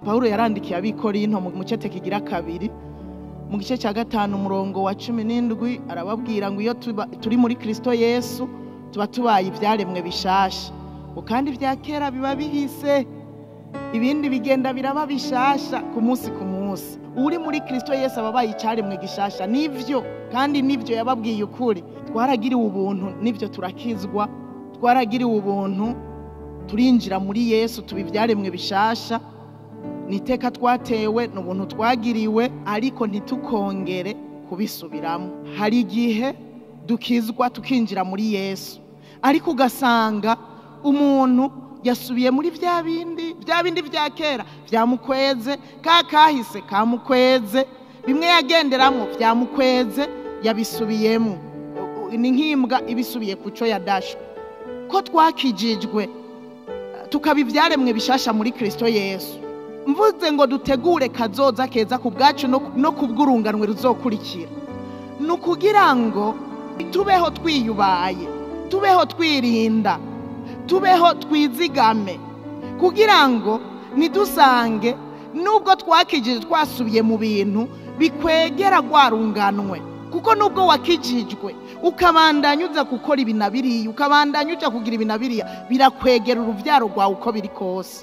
pawulo yarandikiye abikorinto mu cete kigira kabiri mu gice cya gatanu umurongo wa cumi n'indwi arababwira ngo iyo tuba- turi muri kristo yesu tuba tubaye ibyaremwe bishasha ngo kandi ibya kera biba bihise ibindi bigenda biraba bishasha ku munsi ku munsi uri muri kristo yesu aba abaye icyaremwe gishasha nivyo kandi nivyo yababwiye ukuri twaragiriwe ubuntu nivyo turakizwa twaragiriwe ubuntu turinjira muri yesu tuba ibyaremwe bishasha ni iteka twatewe ni ubuntu twagiriwe ariko ntitukongere kubisubiramo hari igihe dukizwa tukinjira muri yesu ariko ugasanga umuntu yasubiye muri bya bindi bya bindi bya kera byamukweze ka kahise kamukweze bimwe yagenderamo byamukweze yabisubiyemo ni nk'imbwa ibisubiye ku cyo yadashwe ko twakijijwe tukaba ibyaremwe bishasha muri kristo yesu mvuze ngo dutegure kazoza keza ku bwacu no- no ku bw'urunganwe ruzokurikira ni ukugira ngo tubeho twiyubaye tubeho twirinda tubeho twizigame kugira ngo ntidusange nubwo twakijije twasubiye mu bintu bikwegera rwarunganwe kuko nubwo wakijijwe ukabandanya uza gukora ibi na biriya ukabandanya uja kugira ibi na biriya birakwegera uruvyaro rwawe uko biri kose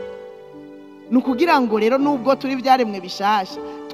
ni ukugira ngo rero nubwo turi byaremwe bishasha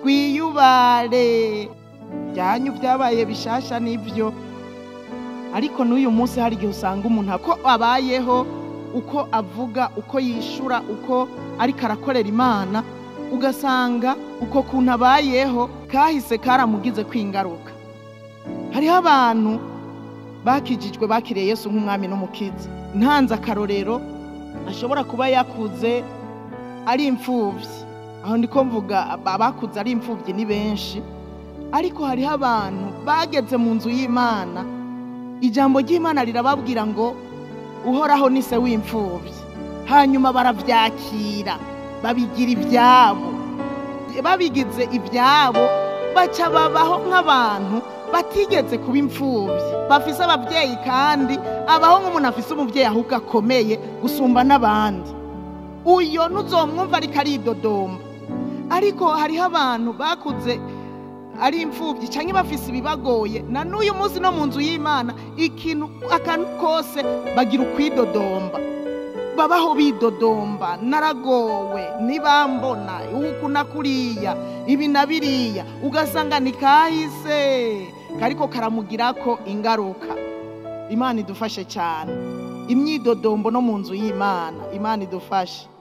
twiyubare byanyu byabaye bishasha nibyo ariko n'uyu munsi hari igihe usanga umuntu ako abayeho uko avuga uko yishura uko ariko arakorera imana ugasanga uko kuntu abayeho kahise karamugize kwingaruka hariho abantu bakijijwe bakiriye yesu nk'umwami n'umukiza ntanze akarorero ashobora kuba yakuze ari imfubyi aho ndiko mvuga abakuze ari imfubyi ni benshi ariko hariho abantu bageze mu nzu y'imana ijambo ry'imana rirababwira ngo uhoraho ni se w'imfubyi hanyuma barabyakira babigira ibyabo babigize ibyabo baca babaho nk'abantu batigeze kuba imfubyi bafise ababyeyi kandi abaho nk'umuntu afise umubyeyi ahubwo akomeye gusumba n'abandi uyo ntuzomwumva ariko aridodomba ariko hariho abantu bakuze ari imfubyi cyangwa bafise ibibagoye na n'uyu munsi no mu nzu y'imana ikintu akantu kose bagira ukwidodomba babaho bidodomba naragowe ntibambona uku na kuriya ibi na biriya ugasanga ni kahise kariko karamugirako ingaruka imana idufashe cyane imyidodombo no mu nzu y'imana imana idufashe